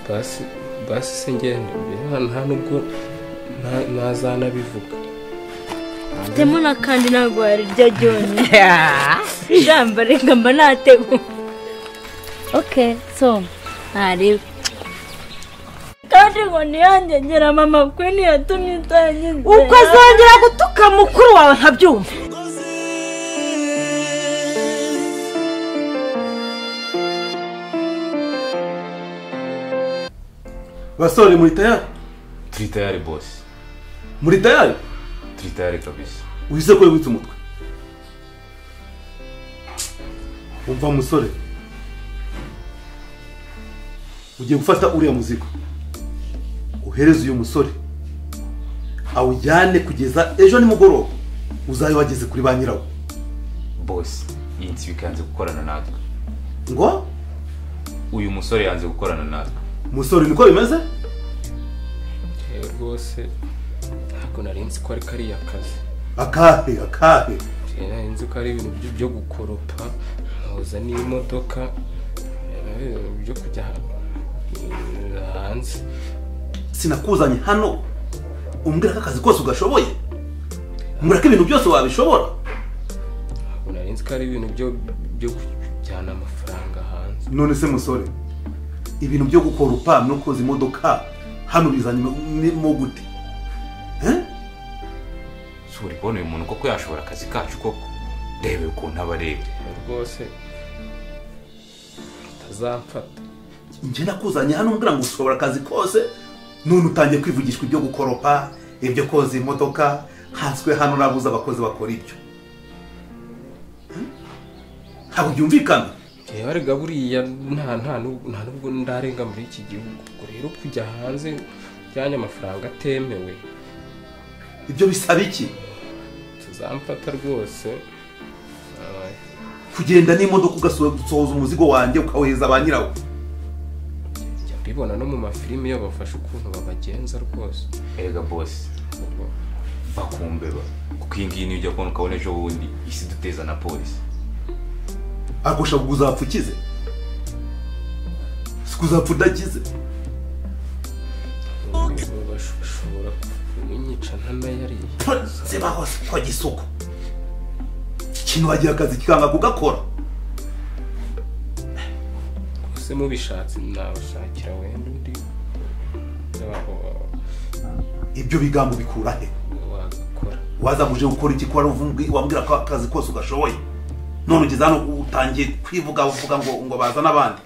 basi se ngende nta nubwo ntazanabivuga mfitemo n'akandi ntabwo warirya ryonyine ijambo reka mba nateguye oke so ntarebe kandi ngo ntiyangengere mama kuko ntiyatumye utangiza ukazongera gutuka mukuru wawe nkabyumva basore muri tayari turi tayari bose muri tayari turi tayari kabisa uhise ko wibutse umutwe umva musore ugiye gufata uriya muzigo uhereze uyu musore awujyane kugeza ejo nimugoroba uzayobageze kuri ba nyirawo bose iyi nsi bikanze gukorana natwe ngo uyu musore yanze gukorana natwe musore niko bimeze yewe rwose ntabwo nari nzi ko ari kariya kazi akahe akahe Njye nari nzi ko ari ibintu byo- byo gukoropa nkoza n'imodoka eh, byo kujya eh, hanze sinakuzanye hano umbwira ko akazi kose ugashoboye umbwira ko ibintu byose wabishobora ntabwo nari nzi ko ari ibintu byo- byo kujyana amafaranga hanze none se musore ibintu byo gukora upampa no koza imodoka hano bizanye mo gute Eh? si uri kubona uyu muntu koko yashobora akazi kacu koko rebe ukuntu aba areba rwose utazamfata njye nakuzanye hano umbwira ngo ushobora akazi kose none utangiye kwivugishwa ibyo gukoropa ibyo koza imodoka hanswe hano nabuze abakozi bakora ibyo Eh? ntabwo byumvikana reba rega buriya nta nta n'ubwo- nta n'ubwo ndarenga muri iki gihugu ubwo rero kujya hanze ujyanye amafaranga atemewe ibyo bisaba iki utazamfata rwose Abaye. kugenda n'imodoka ugasohoza umuzigo wanjye ukawuheza ba nyirawo Njya mbibona no mu mafilime iyo bafashe ukuntu babagenza rwose erega bose Ubwo bakumbeba kuko iyi ngiyi niyo ujya kubona ukabona ejo bundi isi duteza na polisi ariko ushaka ngo uzapfa ukize si kuzapfa udakize ubu bash- bashobora kunyica ntanayariye se bahose kwa gisuko ikintu wagira akazi kikanga kugakora gusa mubishatse nabashakira wenda undi waho ibyo bigambo bikura he wagakora wazamuje gukora iki kuba wamubwi- wambwira ko akazi kose ugashoboye none ugeze hano utangiye kwivuga uvuga ngo ngo bazane abandi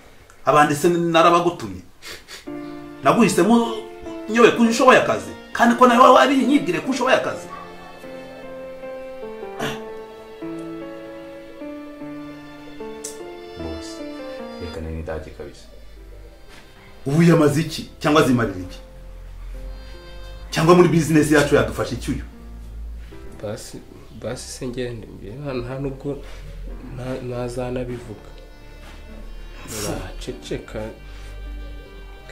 abandi se narabagutumye naguhisemo nyobe ko ushoboye akazi kandi ko nawe wari nyibwire ko ushoboye akazi bose reka ni n'indage kabisa ubu yamaze iki cyangwa zimarira iki cyangwa muri bizinesi yacu yadufashe iki uyu basi basi se ngende mbere nta- nta nubwo nta- ntazanabivuga naceceka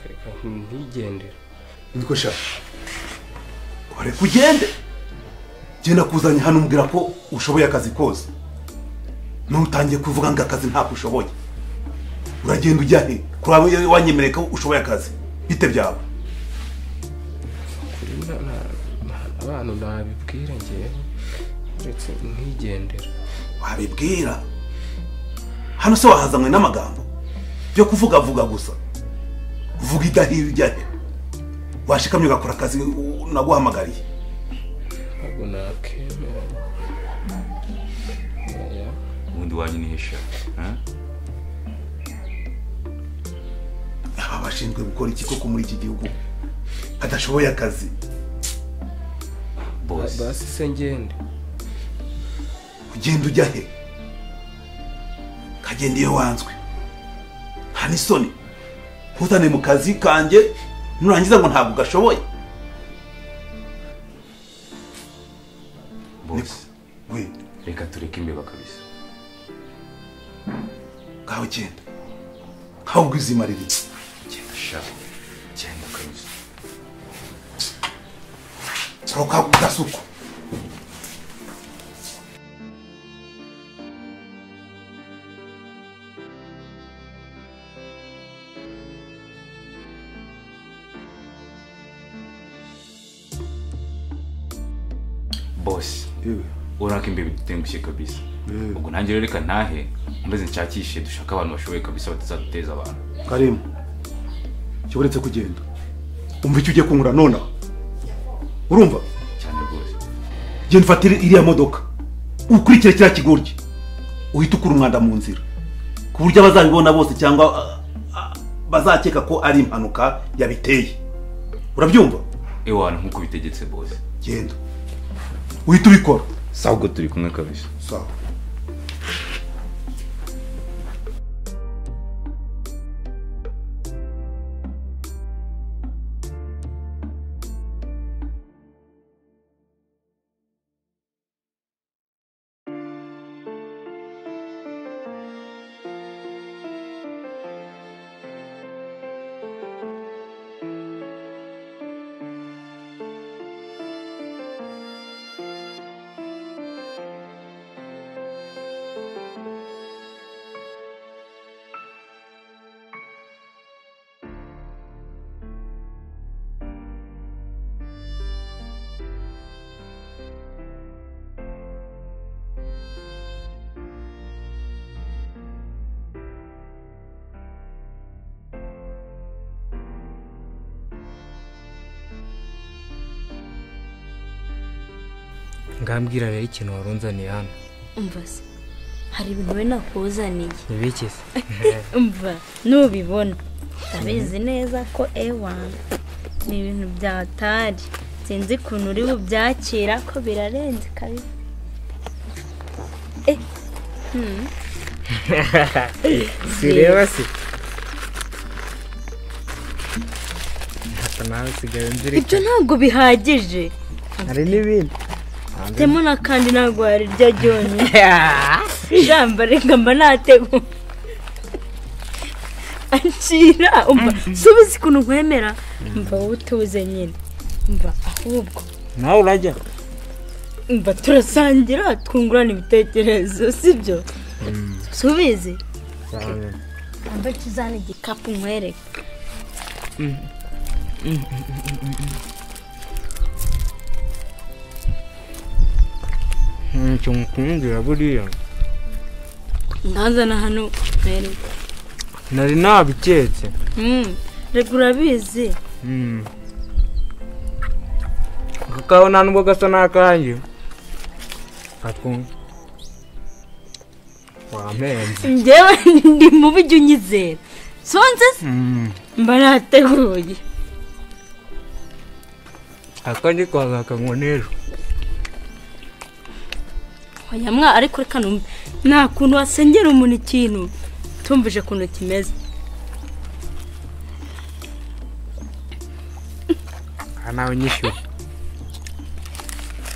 reka ntigendere niko sha ureka ugende genda kuzanye hano umbwira ko ushoboye akazi kose nutangiye kuvuga ngo akazi ntabwo ushoboye uragenda ujya he kuri wawe wanyemereye ko ushoboye akazi bite byawe kuri na- na- na- abantu nabibwira ngewe uretse ntigendera wabibwira hano se wahazanywe n'amagambo byo kuvugavuga gusa vuga idahiri ujya he washikamye ugakora akazi u- naguhamagariye ntabwo nakemera Oya, ubundi wanyu ni heshatu aba bashinzwe gukora iki koko muri iki gihugu adashoboye akazi bose basi se ngende ugenda ujya he kagenda iyo wanzwe nta n'isoni ntuzane mu kazi kanjye nurangiza ngo ntabwo gashoboye bose we reka tureke imbeba kabisa ngaho genda nkaho ubwizimarira iki genda sha genda kabisa soroka gasuku bose yewe urabona ko imbere bitengushye kabisa Mm. ubwo nanjye rero reka ntahe maze nshakishe dushake abantu bashoboye kabisa batazaduteza abantu karimu cyo uretse kugenda umva icyo ugiye kunkura nonaha urumva cyane rwose genda ufatire iriya modoka ukurikire kiriya kigoryi uhite ukura umwanda mu nzira ku buryo abazabibona bose cyangwa ah, ah, bazakeka ko ari impanuka yabiteye urabyumva ewana nk'uko bitegetse bose genda uhite ubikora sawa ubwo turi kumwe kabisa sawa ngambwira rero ikintu warunzaniye hano umva se hari ibintu we nakuzaniye ntibike se umva nubibona ndabizi neza ko ewa ni ibintu byatari sinzi ukuntu uri bubyakira ko birarenze kabisa Eh, hmm. sireba se hata nawe usigaye ibyo nzirika ntabwo bihagije hari n'ibindi temo na kandi ntabwo warirya ryonyine ijambo reka mba nateguye akira umva si ubizi ukuntu nkwemera mva wowe utuze nyine mva ahubwo nawe urajya mva turasangira twungurana ibitekerezo sibyo si ubizi mba tuzana igikapu nkwereke ntacyo mukumbwira buriya ntanzana hano nkwereke nari nabiketse Hmm, reka urabizi Mm. kakao nta nubwo gasa n'akanjye katwumva wampenze njyewe ndi mubi ujya unyizera sonze se Mm. mba nateguye akandi kazakanywa n'ejo oya mwa ariko reka numve nta kuntu wasengera umuntu ikintu tumvije ukuntu kimeze aha nawe nyishyura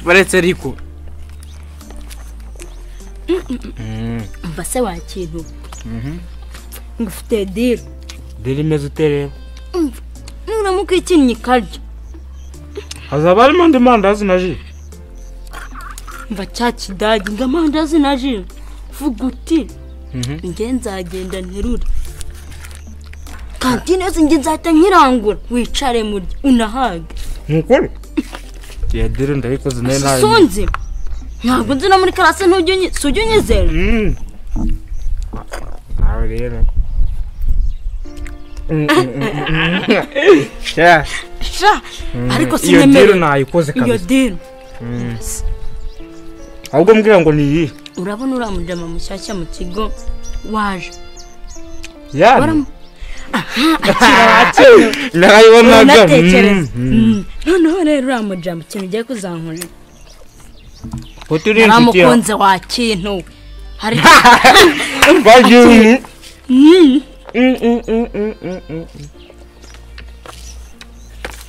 baretse ariko Mm. mva se wakintu ngo ufite diri rero imeze ute rero nuramuka ikinnyi ikaryo hazaba harimo andi mandazi na ji mva cya kidage ngo amandazi na ji vuga uti njye nzagenda nterure kantine yose njye nzahita nkirangura wicare murya unahage ntukore ya diri ndayikoze nayo nayo sunzi ntabwo nzi no muri karase ntujya unyi- si ujya unyizera Mm. Nawe rero. Mm, mm, mm, mm. Yeah. sha ariko Iyo dero sinyemere nayikoze iyo kabisa. diri Ahubwo mbwira ngo ni iyi. urabona uriya mujama mushyashya mu kigo waje Yani. Waram- akira wakira Narayibonaga. unatekereza Mm. noneho rero uriya mujama ikintu ugiye kuzankurira Foto iri inshuti ya. naramukunze wa kintu we hari Baje. Mm.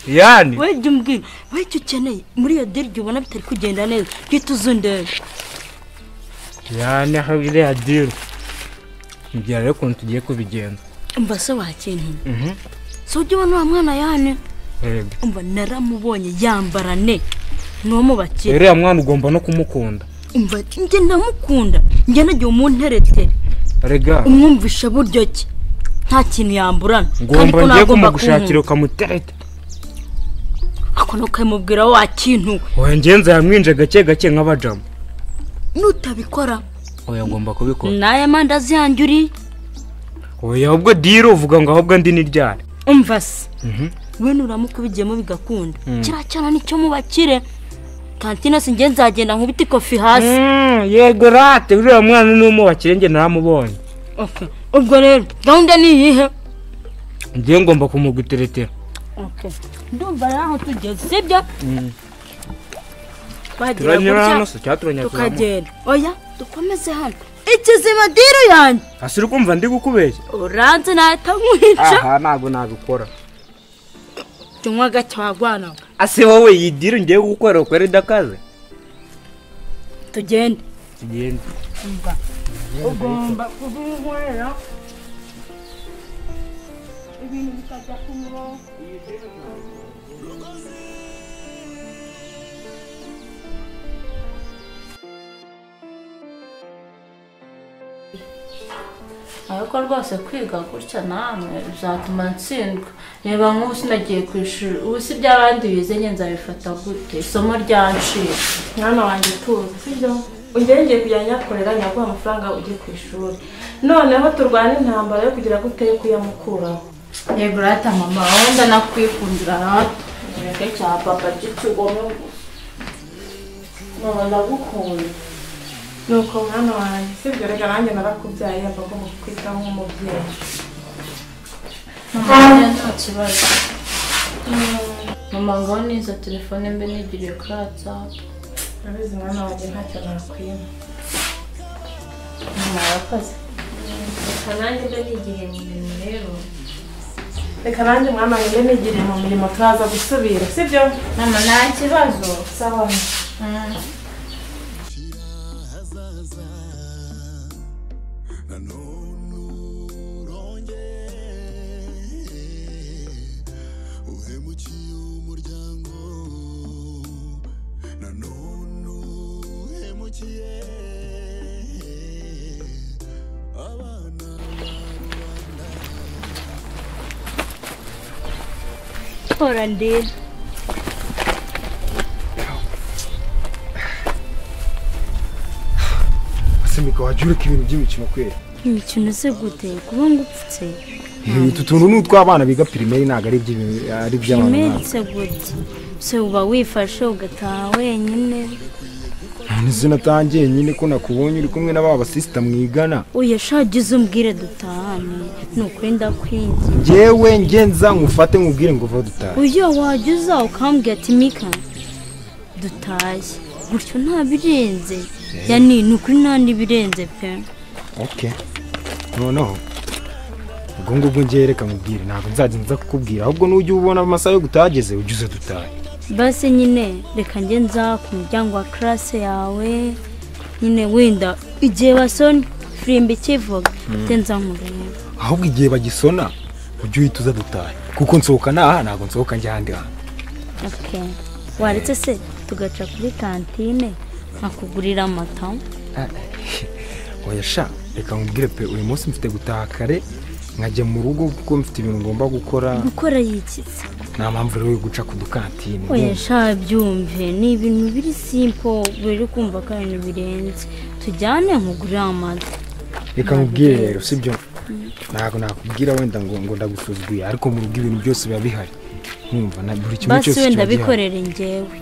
Yani. we jya umbwira we icyo ukeneye muri iyo diri jya ubona bitari kugenda neza bwite uzundebe Yani aho iriya dero. Mbwira rero ukuntu tugiye kubigenza. mba se wa kintu Mhm. si ujya ubona uriya mwana yane Yego. umva naramubonye yambarane n'uwo mu bakire Rero ya mwana ugomba no kumukunda. umva njye ndamukunda njye nagiye umunteretere Rega. umwumvisha buryo ki nta kintu yamburana Ngomba ko ngiye ntagomba kumugushakira kumuhunga. ukamutereta. ariko ntukemubwira wa kintu wangenza yamwinje gake gake nk'abajamu nutabikora oya ngomba kubikora naye amandazi yanjye uri oya ahubwo diro uvuga ngo ahubwo ndi n'iryari umva se we nuramukubigiyemo bigakunda kiriya cyana nicyo mu bakire kantine si njye nzagenda nkubite ikofi hasi yego rate uriya mwana n'umubakire njye naramubonye Okay. ubwo rero gahunda ni iyihe ngiye ngomba kumuguteretera Okay. ndumva rero aho tugeze sibyo bagera turanyura hano gutya se cyangwa turanyaturamu tukagenda oya dukomeze hano ikizima diru yanjye hasi uri kumva ndi gukubeshya uranze nahita nkwica aha ntabwo nabikora tunywa gake wagwana ase wowe iyi diro ngiye gukora ukora idakaze tugende tugende ugomba kubinkorera ibintu bikajya ku murongo ariko rwose kwiga gutya namwe bizatuma ntsindwa reba nk'ubu sinagiye ku ishuri ubu si iby'abandi bize njye nzabifata gute isomo ryancika mwana wanjye tuzi sibyo ugerageye kujya nyakorera nyaguha amafaranga ujye ku ishuri noneho turwana intambara yo kugira ngo uteye kuyamukuraho yego rata mama wenda nakwikundira rata ureke cya papa cy'ikigome mama ndagukunda nuko mwana wanjye sibyo reka nanjye narakubyaye yaba agomba kukwitaho nk'umubyeyi mama njye nta kibazo mama ngaho niza telefone mbe nigiriye kuri watsapu urabizi mwana wanjye ntacyo nakwima mama yakoze reka nanjye mbe nigire mu mirimo rero reka nanjye mwana wanjye mbe nigire mu mirimo turaza gusubira sibyo mama nta kibazo sawa tora ndebe ese mika wajya ureka ibintu by'imikino kwera imikino se gute kuba ngupfutse utu tuntu ni utw'abana biga pirimeri ntabwo ari iby'ibintu- ari iby'abantu imeri nkatwe. se gute se uba wifashe ugataha wenyine ntizi natangiye nyine ko nakubonye uri kumwe n'aba basisita mwigana uyashagize umbwire dutahane nukuri ndakwinginze ngewe ngenza nkufate nkubwire ngo vuba dutahe uyo wajya uza ukambwira ati mika dutaye gutyo nta birenze yani ni ukuri nta n'ibirenze pe oke noneho ubwo ngubwo ngewe reka nkubwire ntabwo nzajya nza kukubwira ahubwo nujya ubona amasaha yo gutahageze ujya uza dutahe basi nyine reka njye nza ku muryango wa karase yawe nyine wenda igihe basoni firimbi ikivuga ite nza nkureba ahubwo igihe bagisona ujya uhita uza dutahe kuko nsohoka n'aha ntabwo nsohoka njya ahandi hantu oke waretse se tugaca kuri kantine nkakugurira amata oya sha reka nkubwire pe uyu munsi mfite gutaha kare nkajya mu rugo kuko mfite ibintu ngomba gukora gukora yikiza nta mpamvu rero yo guca ku dukantine oya sha byumve ni ibintu biri simpo buri kumva ko ari ibintu birenze tujyane nkugurire amata reka nkubwire rero sibyo ntabwo nakubwira wenda ngo ngo ndagusuzuguye ariko mu rugo ibintu byose biba bihari nkumva na buri kimwe basi cyose wenda kiba gihari bikorere njyewe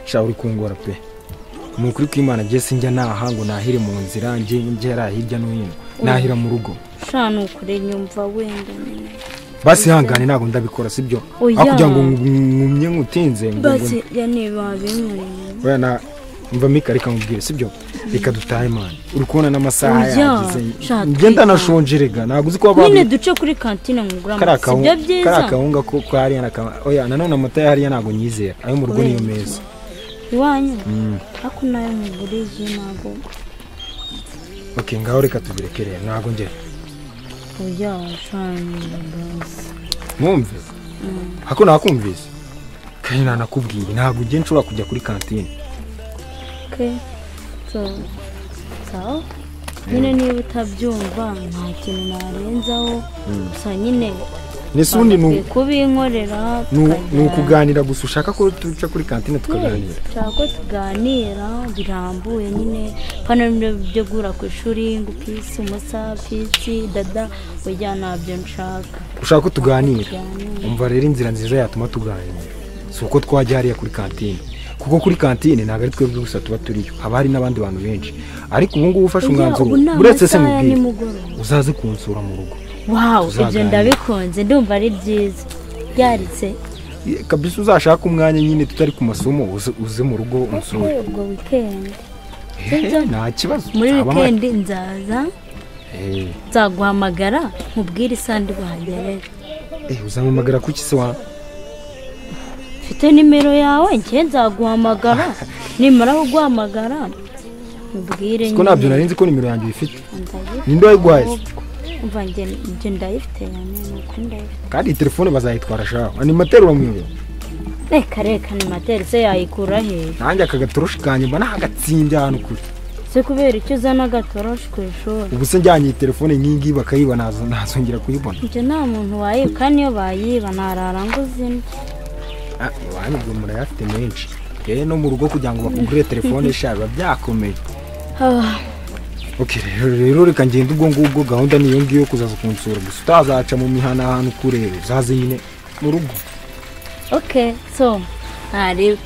sha uri kungora pe ni ukuri ko imana agiye sinjya naha ngo nahire mu nzira njye ngera hirya no hino nahira mu rugo sha nukure nyumva wenda nyine basi hangane ntabwo ndabikora sibyo Oya. aho kugira ngo ngumye nkutinze ngo- ngo- basi yani babinkoreye Oya na mva mika reka nkubwire sibyo reka dutahe mani uri kubona n'amasaha Oya, yagize sha, ngenda twita. nashonje rega ntabwo uzi ko nyine abantu duce kuri kantine nkugure kariya amata sibyo kahu- kariya byiza kahunga ko ko hariya naka oya nanone amata ya hariya ntabwo nyizera ayo mu rugo niyo meza iwanyu ariko nayo nkuguriye ntabwo ok ngaho reka tubirekereye ntabwo ngera oya sha nyumva mwumve ako nakumvise kandi nanakubwiye ntabwo ugiye nshobora kujya kuri kantine ke so sawa nyine niba utabyumva nta kintu narenzaho gusa nyine ndetse ubundi ni bakwiye kubinkorera ni- ni tukagira- ukuganira gusa ushaka ko tuca kuri kantine tukaganira tushaka ko tuganira birambuye nyine hano nibyo byo guhura ku ishuri ngo upisi umusa pisi dada ujya ntabyo nshaka ushaka ko tuganira Tuganire. umva rero inzira nziza yatuma tuganira si uko twajya hariya kuri kantine kuko kuri kantine ntabwo ari twebwe gusa tuba turiyo haba hari n'abandi bantu benshi ariko ubu ngubu ufashe Ujya, umwanzuro ubu ni uretse se amasaha ya mubwire nimugoroba. uzaze kunsura mu rugo wawu ibyo Tuzaganira. ndabikunze ndumva ari byiza byaritse Ye, kabisa uzashake umwanya nyine tutari ku masomo uze uze mu rugo unsure ubwo wikendi Ehe, nta kibazo muri Haba ama- wikendi nzaza Eh, nzaguhamagara nkubwire isandi rwagerera eh, uzampamagara ku kisi wa mfite nimero yawe njye nzaguhamagara nimara kuguhamagara nkubwire siko ntabyo nari nzi ko nimero yanjye uyifite ndayifite ninde wayiguhaye se? umva njye njye ndayifite yanjye nuko ndayifite kandi iyi telefone bazayitwara shaho animateri uramuyobera reka reka ni materi se yayikura he nanjye aka gatoroshi kanjye mba nahagatsinde ahantu kure si kubera icyo uzana agatoroshi ku ishuri ubu se njyanye iyi telefone nk'ingiyi bakayiba nazo- nazongera kuyibona ibyo nta muntu wayiba kandi iyo bayiba ntarara ngo uzine Ah, iwanyu murayafite menshi rero no mu rugo kugira ngo bakugurire telefone sha biba byakomeye Ah, ok rero rero reka ngende ubwo ngubwo gahunda niyo ngiyo yo kuzaza kunsura gusa utazaca mu mihana ahantu kureba uzaze nyine mu rugo ok so ntareba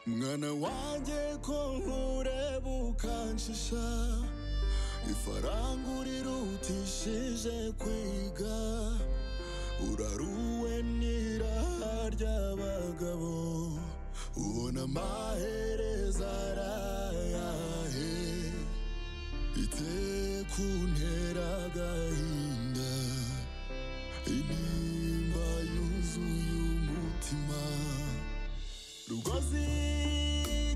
mwana wanjye ko nkureba ukanshisha ifaranga urirutishije kwiga uraruwe n'iraha ry'abagabo ubona amahereza arayahe iteye kuntera agahinda intimba yuzuye umutima rugozi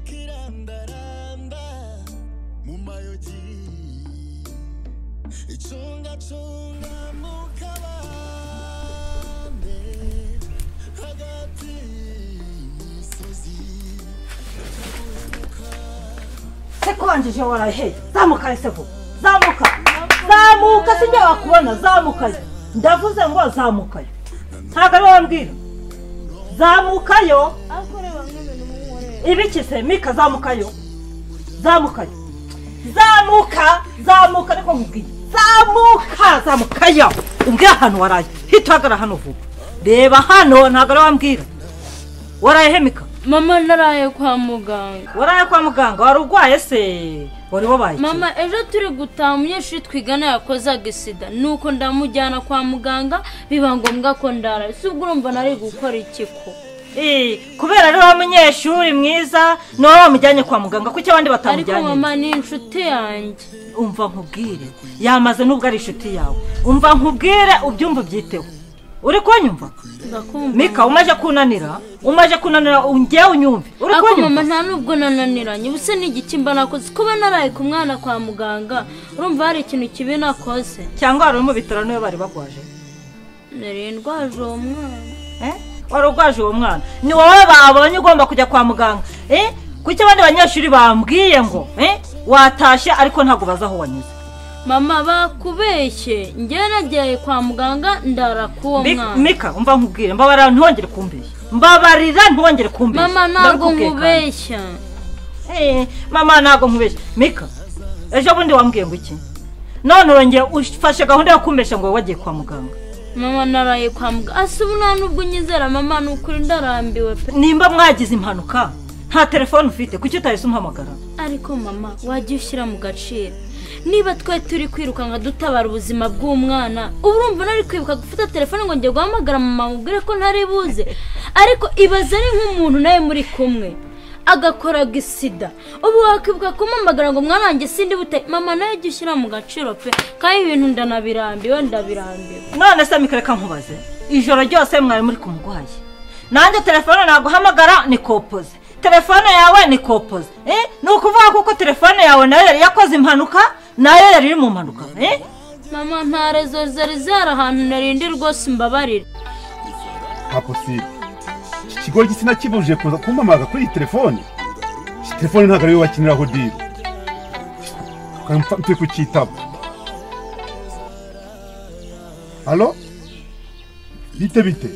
kirandaranda mu mayogi icungacunga mu kabande hagati y'imisozi sekonjeje warahe zamuka resefu zamuka zamuka sijya wakubona zamukayo ndavuze ngo zamukayo ntabwo ari wowe mbwira zamukayo ibiki se mika zamukayo zamukayo zamuka zamuka niko nkubwiye zamuka zamukayo umbwira ahantu waraye hita uhagarara hano vuba reba hano ntabwo ari wowe mbwira waraye he mika mama naraye kwa muganga waraye kwa muganga wari urwaye se wari wabaye iki? mama ejo turi gutaha umunyeshuri twigana yakozaga isida nuko ndamujyana kwa muganga biba ngombwa ko ndara si ubwo urumva nari gukora iki ko Eh, kubera ari wa munyeshuri mwiza ni wowe wamujyanye kwa muganga kuki abandi ariko batamujyanye mama ni inshuti yanjye umva nkubwire yamaze n'ubwo ari inshuti yawe umva nkubwire ubyumva ubyiteho uri kunyumva ndakumva mika umaje kunanira umaje kunanira njyewe unyumve uri ariko mama kunyumva nta nubwo nananiranye ubuse ni igiki mba nakoze kuba naraye ku mwana kwa muganga urumva hari ikintu kibi nakoze cyangwa wari uri mu bitaro niwe bari barwaje nari ndwaje uwo mwana Eh? wari urwaje uwo mwana ni wowe babonye ugomba kujya kwa muganga Eh? kuki abandi banyeshuri bambwiye ngo eh, watashye ariko ntabwo bazi aho wanyuze mama bakubeshye njyewe nagiye kwa muganga ndara k'uwo Mik- mwana mika umva nkubwire mbabarira ntiwongere kumbeshya mbabarira ntiwongere kumbeshya mama ntabwo Ndabikubwiye kandi. nkubeshya Eh, mama ntabwo nkubeshya mika ejo bundi wambwiye ngo iki none urongeye ufashe gahunda yo kumbeshya ngo wowe wagiye kwa muganga mama naraye kwa muganga asa ubu nta nubwo unyizera mama ni ukuri ndarambiwe pe nimba mwagize impanuka nta telefone ufite kuki utahise umuhamagara ariko mama wajya ushyira mu gaciro niba twe turi kwirukanka dutabara ubuzima bw'umwana ubu urumva nari kwibuka gufata telefone ngo njye guhamagara mama mubwire ko ntari buze ariko ibaze ari nk'umuntu nawe muri kumwe agakoraga isida ubu wakwibuka kumuhamagara ngo mwana wanjye sindi bute mama nawe jya ushyira mu gaciro pe kandi ibintu ndanabirambiwe ndabirambiwe none se mika reka nkubaze ijoro ryose mwari muri ku murwayi nanjye telefone naguhamagara ni kopoze telefone yawe ni kopoze eh? ni ukuvuga kuko telefone yawe nayo yari yakoze impanuka nayo yari iri mu mpanuka eh? mama nta rezo zari zari ahantu narindi rwose mbabarira nta posibe iki kigo gitsina kibujije kuza kumamaza kuri iyi telefoni iyi telefone ntabwo ariyo bakiniraho diri mpe kucyitaba halo bite bite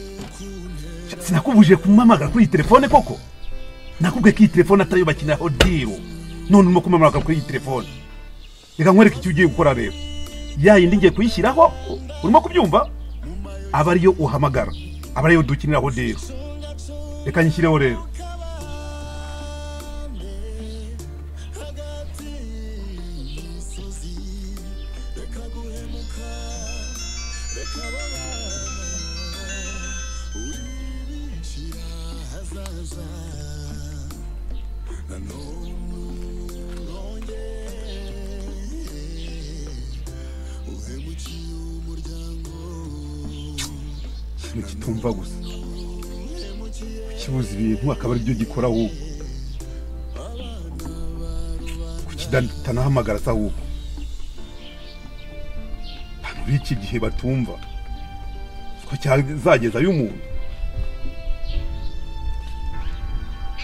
sinakubujije kumamagara kuri iyi telefone koko nakubwiye ko iyi telefone atariyo bakiniraho diri none urimo kumamagara kuri iyi telefone reka nkwereke icyo ugiye gukora rero ya yindi ngiye kuyishyiraho urimo kubyumva aba ariyo uhamagara aba ariyo dukiniraho rero reka nyishyireho rero ikintu kitumva gusa kukibuza ibintu akaba aribyo gikora ahubwo kukidanahamagara se ahubwo abantu b'iki gihe batumva ko cyazagezayo umuntu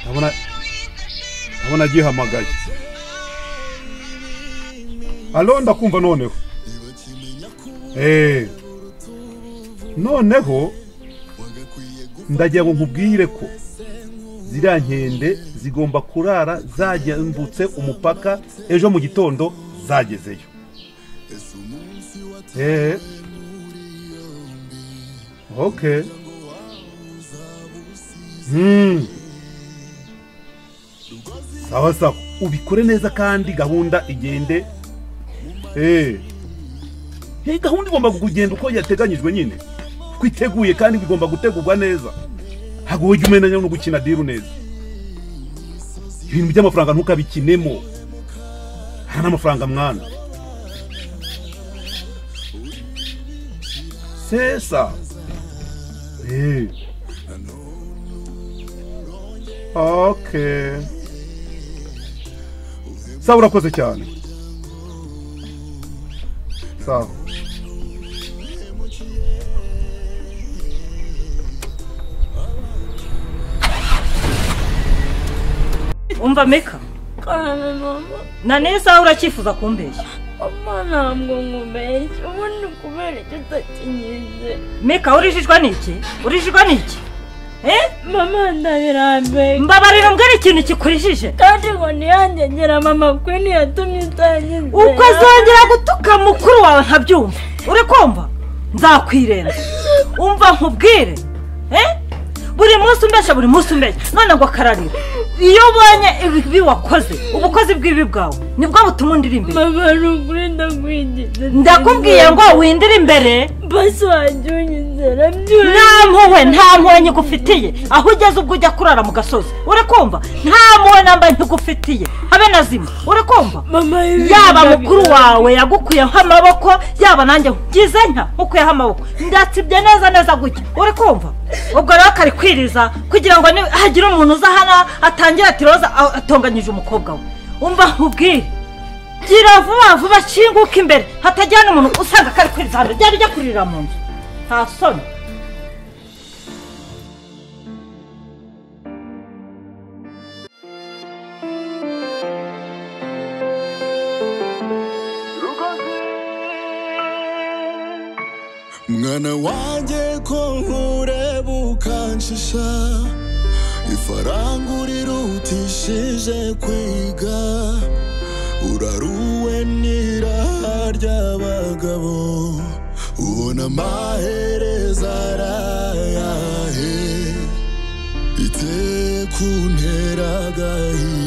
ndabona ndabona agihamagaye alo ndakumva noneho eee noneho ndagira ngo nkubwire ko ziriya nkende zigomba kurara zagembutse umupaka ejo mu gitondo zagezeyo eee oke Hmm. sawa sawa ubikore neza kandi gahunda igende eee iyi gahunda igomba kugenda uko yateganyijwe nyine kuko iteguye kandi bigomba gutegurwa neza ntabwo ujya umenya no gukina diru neza ibintu by'amafaranga ntukabikinemo hari n'amafaranga mwana sesa Eh. okay sawa urakoze cyane sawa umva meka kane mama na n'isaha uracyifuza kumbeshya mama ntabwo nkubeshya ubu ni kubera icyo utakinyuze meka urijijwe n'iki urijijwe n'iki eh? mama ndabirambiwe mbabarira mbwira ikintu kikurijije kandi ngo ntiyangegera mama kuko ntiyatumye utangiza uko azongera gutuka mukuru wawe nkabyumva uri kumva nzakwirenza umva nkubwire eh? buri munsi umbeshya buri munsi umbeshya none ngo akararira iyo ubonye ibibi wakoze ubukozi bw'ibi bwawe nibwo butuma undira imbere mama ni ukuri ndakwigize ndakubwiye ngo windire imbere basi wajya unyizera byose nta mpuhwe nta mpuhwe nkigufitiye aho ugeze ubwo ujya kurara mu gasozi uri kumva nta mpuhwe namba nkigufitiye habe na zimwe uri kumva mama ibi yaba ndabi- mukuru wawe yagukuyeho amaboko yaba nanjye ngize nka nkukuyeho amaboko ndatsibye neza neza gutya uri kumva ubwo rero akari kwiriza kugira ngo ni- hagira umuntu uza hano atangira ati roza a- atonganyije umukobwa we umva nkubwire gira vuba vuba kinguka imbere hatajyana umuntu usanga kari kwiriza hano ryari rijya kuririra mu nzu nta soni mwana wanjye ko nkureba ukanshisha ifaranga urirutishije kwiga uraruwe n'iraha ry'abagabo ubona amahereza arayahe ite kuntera agahinda